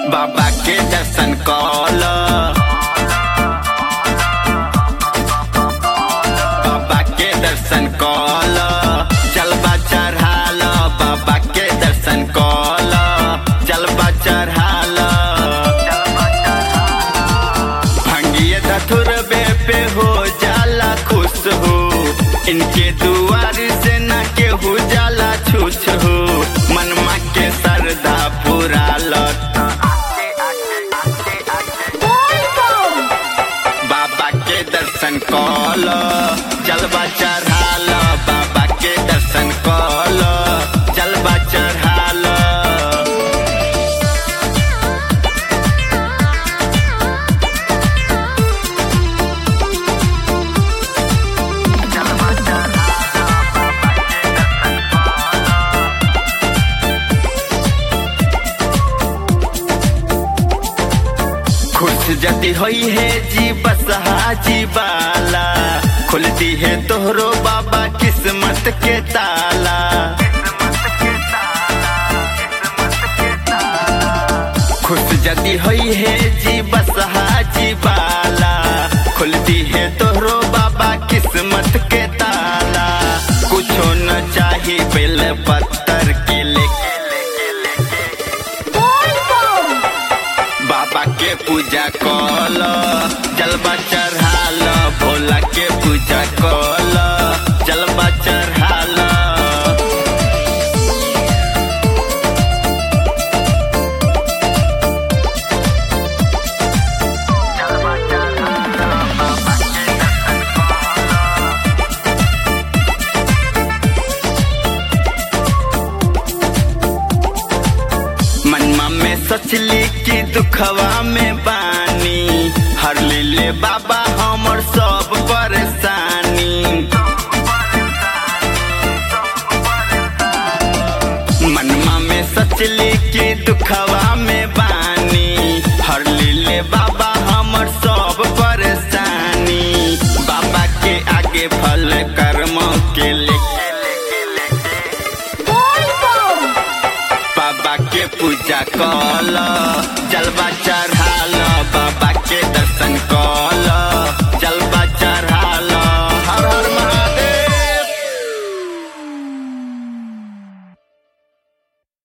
बाबा के दर्शन कल बाबा के दर्शन कल जलवा चढ़ाल बाबा के दर्शन कल जलवा चढ़ाल भंगिए धथुरबे पे हो जाला खुश हो इनके दुआर से न केहू जाला छूछ हो मनमा के श्रद्धा पूरा लट बाबा के दर्शन कल जलवा चढ़ाल बाबा के दर्शन कल जलवा चढ़ाल खुश जति होई है जी बस हाजी बाला खुलती है तोहरो बाबा किस्मत के ताला खुश जति होई है जी बस हाजी बाला खुलती है तोहरो बाबा किस्मत के ताला कुछो न चाही बेल पत्थर के लेके बाबा के पूजा कल जलवा चढ़ाल भोला के पूजा कल जलवा चढ़ाल मनमा में सोचली कि दुखवा में बानी हर ले बाबा हमर सब परेशानी मनमा में सोचली कि दुखवा में बानी हर ले बाबा हमर सब परेशानी बाबा के आगे फल कर्म के लेके बाबा के पूजा कल